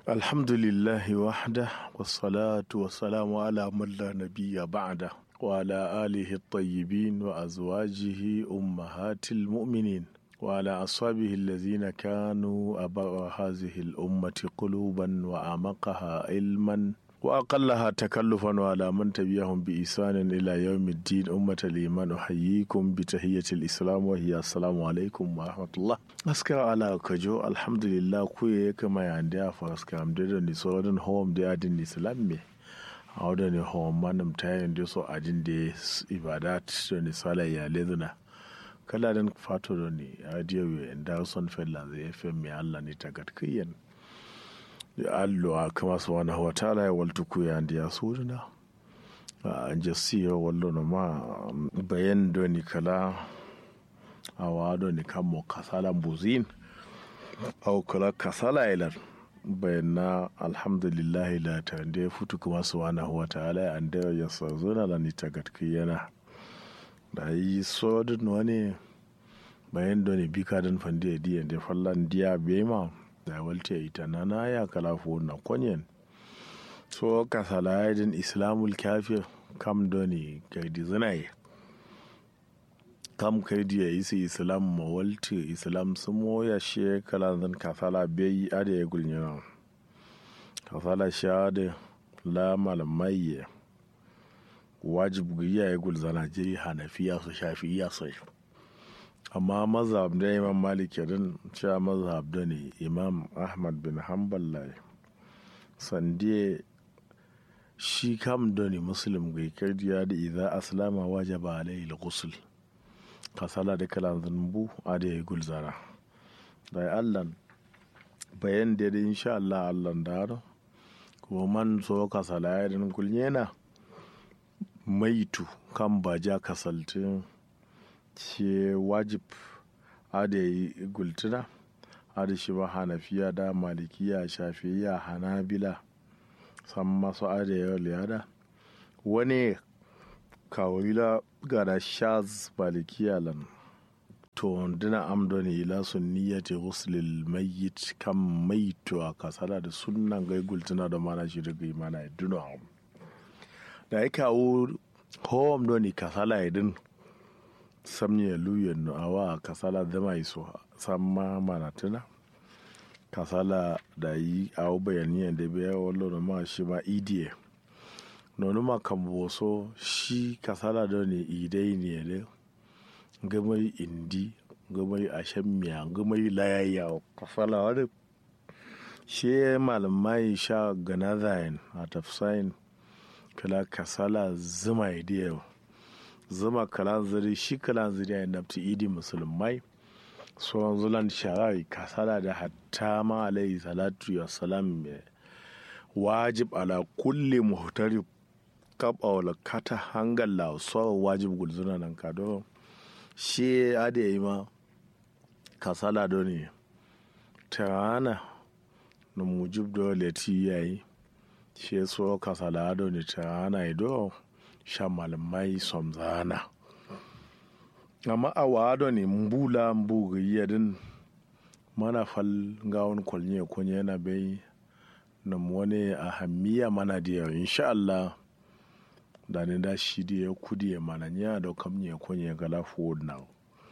alhamdulillahi wahda wassalatu wassalamu ala man la nabiyya ba'da wa ala alihi at-tayyibin wa azwajihi ummahatil mu'minin wa ala ashabihi allazina kanu aba hadhihi al-ummati quluban wa amaqaha ilman وأقلها تكلفا وعلى من تبعهم بإحسان إلى يوم الدين أمة الإيمان أحييكم بتحية الإسلام وهي السلام عليكم ورحمة الله أسكر على كجو الحمد لله كوي كما يندي فأسكر أمدد نسورن هوم دي أدن الإسلام أودا ni hom manam tayin da so ajin da ibadat da ni sala ya lezuna kala dan fato da ni adiyo da son fella zai fm mi Allah ni tagat kiyan allo a kama su wani hawa tala ya waltu ku ya ndiya suruna a jasiya wallo na ma bayan do ni kala a wado ni kan mo kasala buzin au kala kasala ilar bayan na alhamdulillah la ta da futu kuma su wani hawa tala ya anda ya sa zuna la ni tagatki yana da yi sodin wani bayan do ni bika dan fandi diyan da fallan diya bema da walte ita na na ya kalafu na kwanyen so kasala yadin islamul kafir kam doni gaidi zinaye kam kaidi ya isi islam ma walte islam sun moya shi kala zan kasala bai ada ya gulnyana kasala sha da la malamai wajib ya gulzana jiri hanafiya su shafi iya sai amma mazhab da imam malik din cewa mazhab da ne imam ahmad bin hanbal lai sandiye shi kam da ne muslim ga kardiya da idza aslama wajaba alayhi al-ghusl kasala da kalan zanbu a da ya gulzara da allah bayan da da insha Allah Allah da kuma man so kasala ya din kulnyena maitu kan baja kasaltin ce wajib ada yi gultuna ada shi ba hanafiya da malikiya shafiya hanabila san masu ada yau liyada wani kawila gada shaz malikiya lan to dina amdoni ila sunniyati ghuslil mayyit kam maitu a kasala da sunnan gai gultuna da mana shi daga imana ya duna da ya kawo home doni kasala ya din samye luyen no awa kasala dama iso samma manatuna kasala da yi awo bayaniyan da biya wallo na ma shi ma idiye nonu ma kan boso shi kasala da ne idai ne ne gamai indi gamai ashen miya gamai layayya kasala wani shi malamai sha ganazayin a tafsayin kala kasala zuma idiyar zama kalan zari shi kalan zari ya nafti idi musulmai sauran zulan shara'i kasala da hatta ma alayhi salatu ya salam wajib ala kulli muhtari kaba wala kata hangal la so wajib gulzuna nan ka do shi ade yi ma kasala do ne tarana na mujib do leti yayi shi so kasala do ne tarana ido sha malamai somzana amma a wado ne mbula mbuga yadin mana fal gawon kwalnya kunye yana bai na wani a hamiya mana da yau insha Allah da ne da shi da ya kudi ya mana nya da kam ya kunye ga lafu na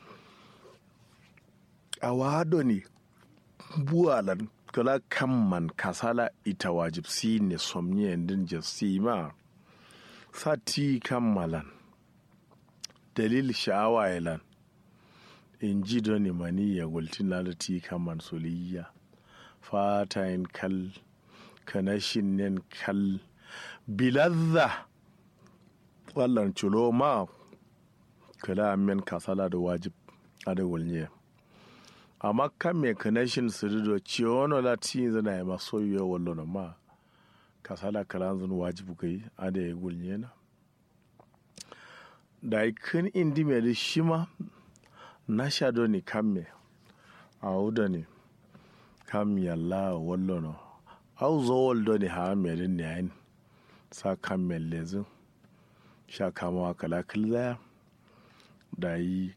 a wado ne buwalan kala kamman kasala ita wajib si ne somnya din jasi ma sati kammalan dalil sha'awa yalan in ji doni mani ya gulti lalati kaman soliya fatayin kal kanashin nen kal bilazza wallan culo ma kala men kasala da wajib ada wulnye amma kan me kanashin sirido ciwono lati zana ya maso yiwa wallo ma kasala kalan zan wajibu kai ada ya gulnye na da ikin indi mai da shi ma na sha ni kamme a wuda ne kam yalla wallo no au zo waldo ne ha mai din ne ayin sa kamme lezin sha kama kala kilzaya da yi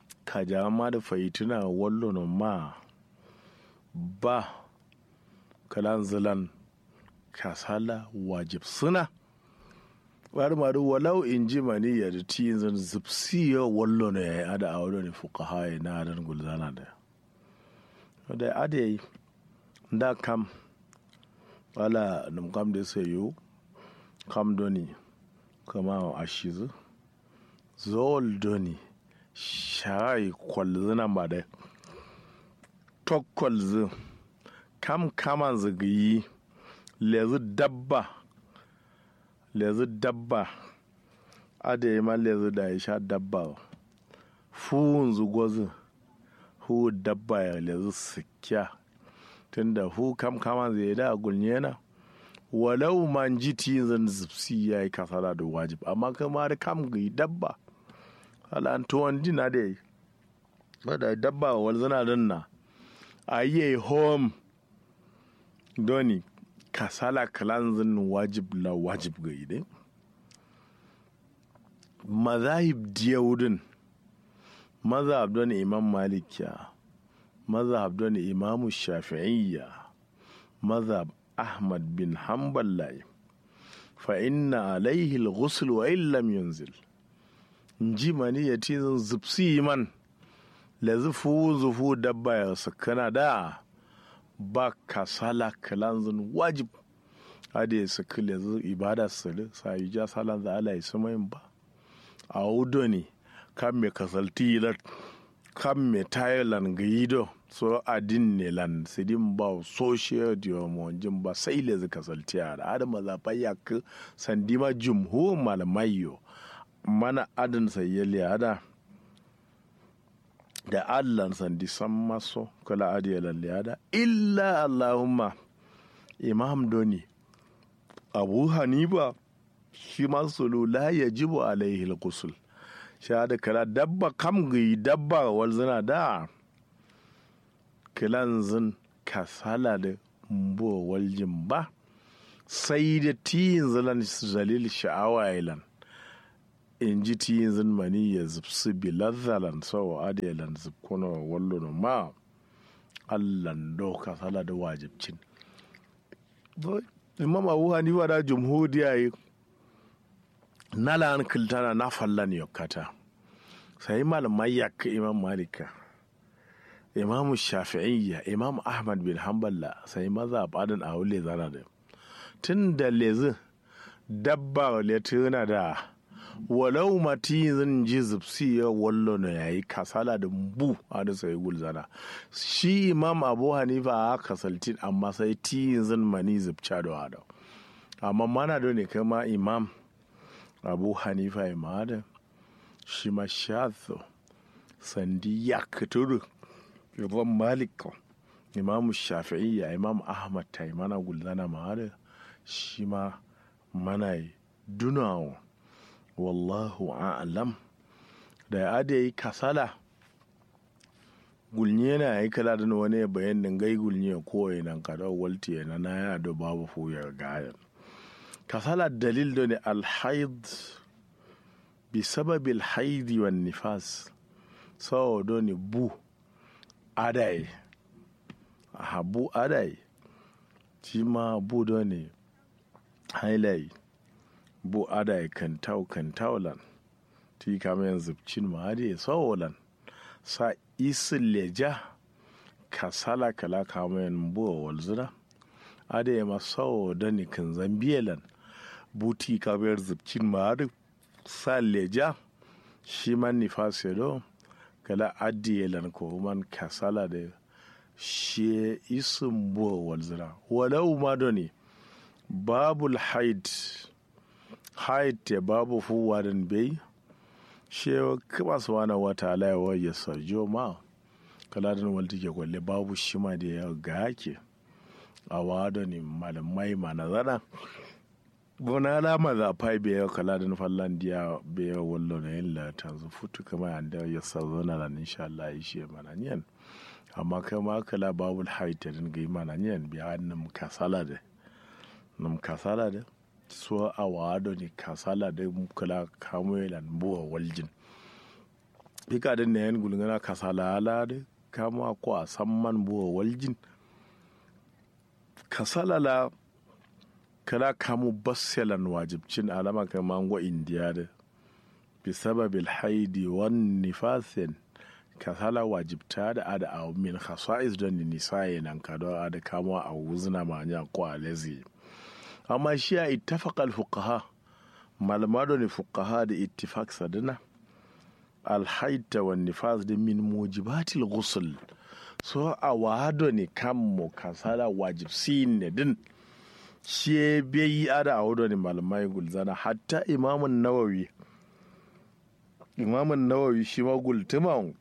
ka ma da fahituna wallo no ma ba kalan zilan kasala wajib suna bari ma walau in ji mani ya da ti zan zipsi ya wallo ne ya yi ada a wani ne fuka haye na adan gulzana da da ada yi da kam wala num kam da sai yo kam doni kama a shizu zol doni shayi kwalzina ba da tokkwalzu kam kaman zagayi lezu dabba lezu dabba ada yi ma lezu da ya sha dabba fuhun zugozu hu dabba ya lezu sikya tunda hu kam kaman zai da gulnyena walau man ji zan zipsi ya yi kasala da wajib amma kama da kam ga dabba alantuwan dina da yi wadda dabba wal zana danna a yi home doni kasala kalanzin wajib la wajib ga ide mazahib diyawudin mazhab don imam malikiya mazhab don imamu shafi'iyya mazhab ahmad bin hanbal lai fa inna alaihi al-ghusl wa illam yunzil nji mani ya tizin zipsi man la zufu zufu dabba ya sakana da ba kasala kalanzin wajib hada ya saki la zu ibada sali sa yi ja salan za ala yi samayin ba a wudo ne kan me kasalti lat kan me thailand ga yido so adin ne lan sidin ba social diomon jin ba sai le zaka kasalti a da adama za fa ya ka sandima jumhur malamayo mana adin sayyali hada da allan sandi san maso kala adiyalan liyada illa allahumma imam doni abu hanifa shi masu la ya jibu alaihi al shahada kala dabba kam gai dabba walzina da kilanzin kasala da mbo waljin ba sai da tiyin zalan zalil sha'awa ilan in ji tiyin zin mani ya zubsu bi lazzalan sau adiyalan zubkuna wallo ma allan do kasala da wajibcin imam abu hanifa da jumhuriya yi na la'an kiltana na fallan yokkata sai malamai yakka imam malika imam shafi'iyya imam ahmad bin hanballa sai maza badin a wule zana da tun da lezi dabba letuna da walau mati zan ji zubsi ya wallo na yayi kasala da bu a da sai gulzana shi imam abu hanifa a kasaltin amma sai ti zan mani zubca da wada amma mana da ne kama imam abu hanifa imada shi ma shazo sandi ya kuturu imam malik imam shafi'iyya imam ahmad ta yi mana gulzana ma'ada shi ma mana dunawa wallahu a'lam da ya da yi kasala gulnye na yi kala da wani bayan gai gulnye kowai nan kada walti na na ya da babu fuyar gayan kasala dalil da ne alhaid bi sababil haidi wa nifas sawa da ne bu adai habu adai shi ma bu da ne hailai bu adai kantau kantaulan ti kama yanzu cin ma ade sawolan sa isin leja kasala kala kama yan buwa walzuna ade ma sawo da ne kan zambiyalan buti kamar zubcin ma'adu sa leja shi man nifas do kala adiyelan ko man kasala da shi isin buwa walzira walau ma do ne babul haid haid te babu fuwa dan bai shi kuma su wani wata alayawa ya sarjo ma kala dan walti ke kwalle babu shi ma da ya ga hake a wado ne malamai ma na zana bona alama za fai bai yau kala da fallan diya bai yau wallo na yin lata zu futu kama yan da ya sa zona da insha Allah ya shi mana niyan amma kama kala babul haita din ga mana niyan biya nan kasala da nam kasala da so a wado ne kasala da kala kamo yalan buwa waljin bika da ne yan gulgana kasala ala da kama ko a samman buwa waljin kasalala kala kamu basselan wajibcin alama kan mango indiya da bisababil haidi wan nifasin kasala wajibta da ada a min khasa'is don nisaye nan ka don ada kamuwa a wuzna manya ko alezi amma shi a ittafaqal fuqaha malama ne fuqaha da ittifaq sadana alhaita wa nifas da min mujibatil ghusl so a wado ne kammo kasala wajib sin ne din shi bai ada a wado ne malamai gulzana hatta imamun nawawi imamun nawawi shi ma gultuman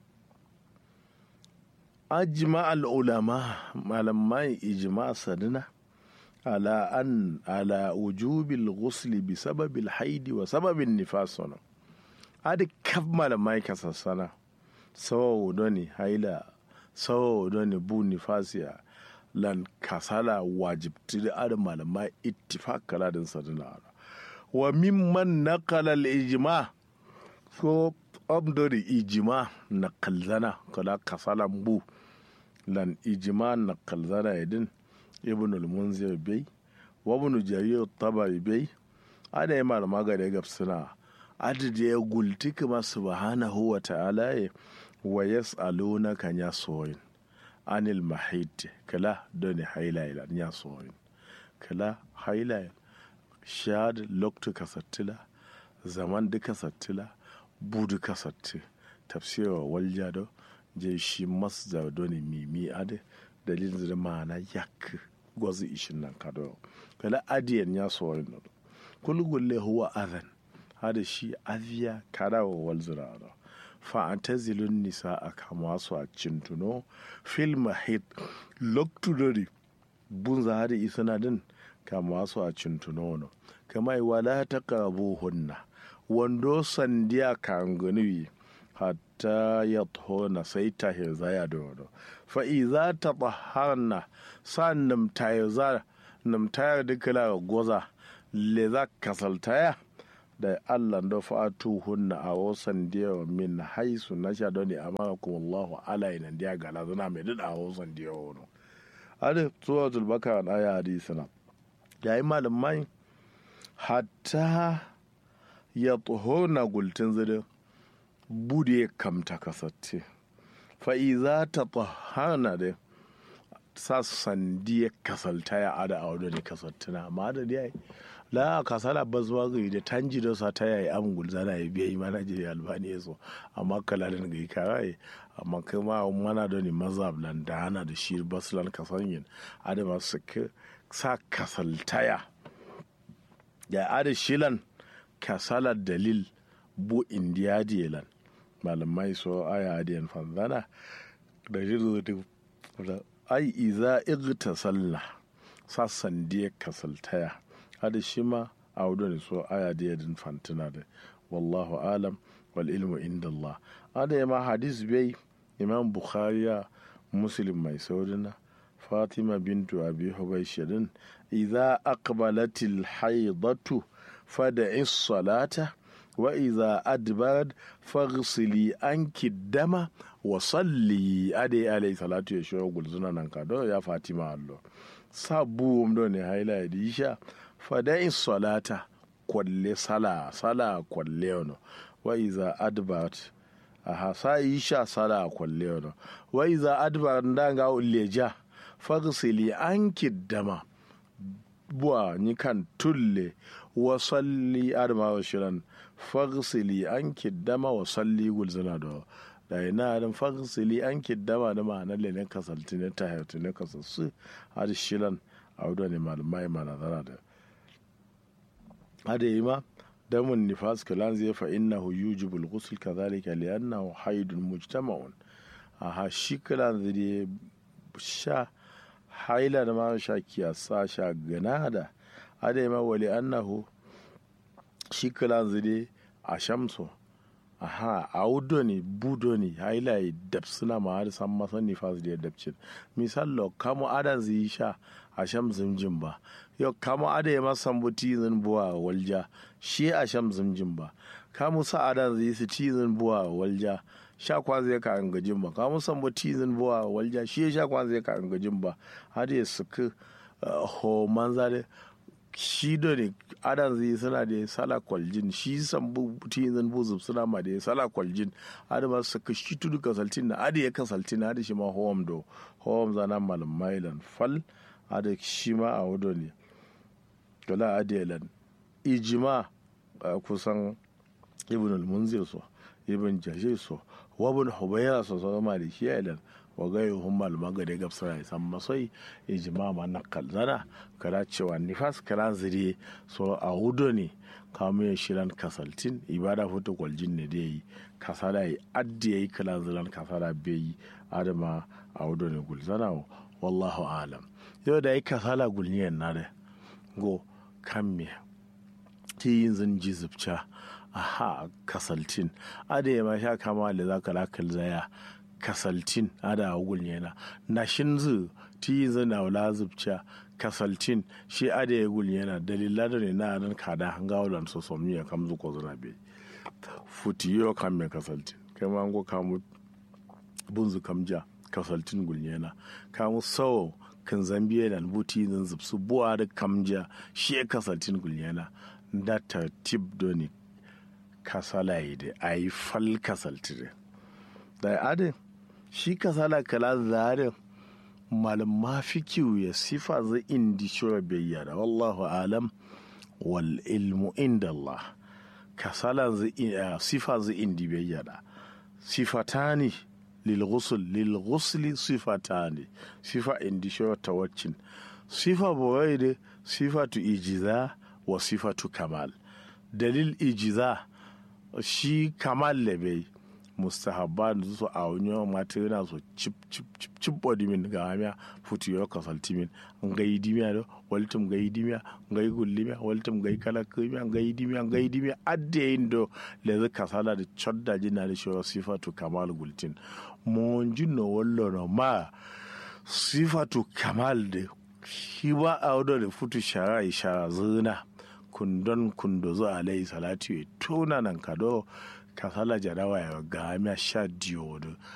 ajma al'ulama malamai ijma sadina ala an ala wujubil ghusli bi sababil haidi wa sababin nifas wannan adi kaf malamai kasassana sawa doni haila sawa doni bu nifasiya lan kasala wajibti da adi malamai ittifaq kala din sadina wa mimman naqala al ijma so abdori ijma na kalzana kala kasala bu lan ijma na kalzana idin ibn al munzir bai wa ibn jarir tabari bai ada yi malama ga da gabsuna adada ya gulti kuma subhanahu wa ta'ala ya wa yas'aluna kan ya soyin anil mahid kala doni haila ya soyin kala haila shad loktu kasattila zaman duka sattila budu kasatti tafsirwa walja do je shi masdar doni mimi ade dalilin da ma'ana yak gwazi ishin nan kado kala adiyan ya soyin kulgulle huwa adhan hada shi aviya kada wa walzirara fa'antazilun nisa a kama su a cintuno fil mahid loktudori bunza hada isana din kama su a cintuno no kama yi wala ta karabu hunna wando sandiya kan ganuwi hatta ya tona sai ta hirzaya da wado fa'iza ta tsaharna sa namtayar namtayar dukkan goza le za kasaltaya da Allah da fatu hunna a wasan diyawa min haisu na sha doni amara kuma Allahu ala ina diya gala zana mai duk a wasan diyawa wani. Adi tsuwa zulbaka na aya hadisina. Yayi malamai hatta ya tsoho na gultin zidin bude kamta kasatti. Fa'iza ta tsohana da sa sandiya kasalta ya ada a wadda kasattina amma da dai la kasala bazwa ga da tanji da sa ta yayi am gulzana ya biya mana je albani yaso amma kalalin ga karai amma kuma mana da ni mazhab lan da hana da shir baslan kasanyin adama su sa kasaltaya ya ada shilan kasala dalil bu indiya jelan malamai so aya adiyan fanzana da jiru da ai iza igtasalna sassan diya kasaltaya hada shi ma a ne so aya da yadin fantina da wallahu alam wal ilmu inda Allah ada ma hadis bai imam bukhari ya muslim mai saurina fatima bintu abi hubaishirin idza aqbalatil haidatu fada'i salata wa idza adbarat faghsili anki dama wa salli ade alayhi salatu ya shiwa gulzuna nan ka do ya fatima allo sabu do ne haila ya disha fada'i salata kwalle sala sala kwalle ono wa iza adbat aha sa isha sala kwalle ono wa iza adbat ndanga uleja fagsili anki dama buwa ni kan tulle wa salli adama wa shiran fagsili anki dama wa salli gulzana da da ina dan fagsili anki dama da ma'anar ne kasalti ne ta hayatu ne kasassu har shiran a wadda ne malamai manazara da hada yi ma damun nifas kalan zai fa innahu yujibul ghusl kadhalika li'annahu haidun mujtama'un aha shi kalan zai sha haila da ma sha kiyasa sha gana da hada yi ma wali annahu shi kalan zai a shamso aha a wudo ne budo ne haila ya dabsuna ma har san masa nifas da ya dabcin misal kamo adan zai sha a sham zimjin ba yau kamo ada ya masan bu tizin buwa walja shi a sham zimjin ba kamu sa adan zai su tizin buwa walja sha kwan zai ka an gajin ba kamun san ba tizin buwa walja shi sha kwan zai ka an gajin ba har ya suka ho manza da shi da ne adan zai suna da sala kwaljin shi san bu tizin bu zub suna ma da sala kwaljin har ma suka shi tudu kasaltin na adi ya kasaltin har shi ma hom do hom zana malam mailan fal har shi ma a wudo ne kala adiyalan ijima kusan ibn al-munzir so ibn jashir so wa ibn hubayra so so ma da shi ilan wa gai hum mal magade gab sai san masai ijma ma nakal zana kara cewa nifas kara zire so a hudo ne kamu ya shiran kasaltin ibada foto kwaljin ne da yi kasala yi addi yayi kala ziran kasala bai adama a hudo ne gulzana wallahu alam yau da yi kasala gulniyan na da go kan me ti yin zan ji zubca aha kasaltin ada ya ma sha kama da za ka lakal zaya kasaltin ada a gul yana na shin zu ti yin zan na wala zubca kasaltin shi ada ya gul yana dalila da ne na nan kada hanga wulan so so miya kam zu ko zuna be futi yo kam me kasaltin kai ma ngo kamu bunzu kamja kasaltin gul yana kamu sawo kan zambiya da buti zan zubsu buwa da kamja shi ya kasaltin gul yana da tartib doni kasala yi da a yi fal kasalti da da adin shi kasala kala zarin malam mafi kiwu ya sifa zai indi shura bayyana wallahu alam wal ilmu inda Allah kasala zai sifa zai indi bayyana sifatani lil ghusl lil ghusli sifatani sifa indi shura tawaccin sifa boye da sifatu ijiza wa sifatu kamal dalil ijiza shi kamal lebe mustahabba da su a wani yawan mata yana so cip cip cip cip body min ga hamiya futu yau kasalti min nga yi dimiya da waltum ga yi dimiya nga yi gullimiya waltum ga yi kala kimiya nga yi dimiya nga yi dimiya adde yin do le zai kasala da chodda jina da shi sifatu kamal gultin mon jinno wallo no ma sifatu kamal da shi ba a wadda da futu shara ishara zina kundon kundo zo alayhi salatu ya tona nan kado kasala jarawa ya ga sha diyo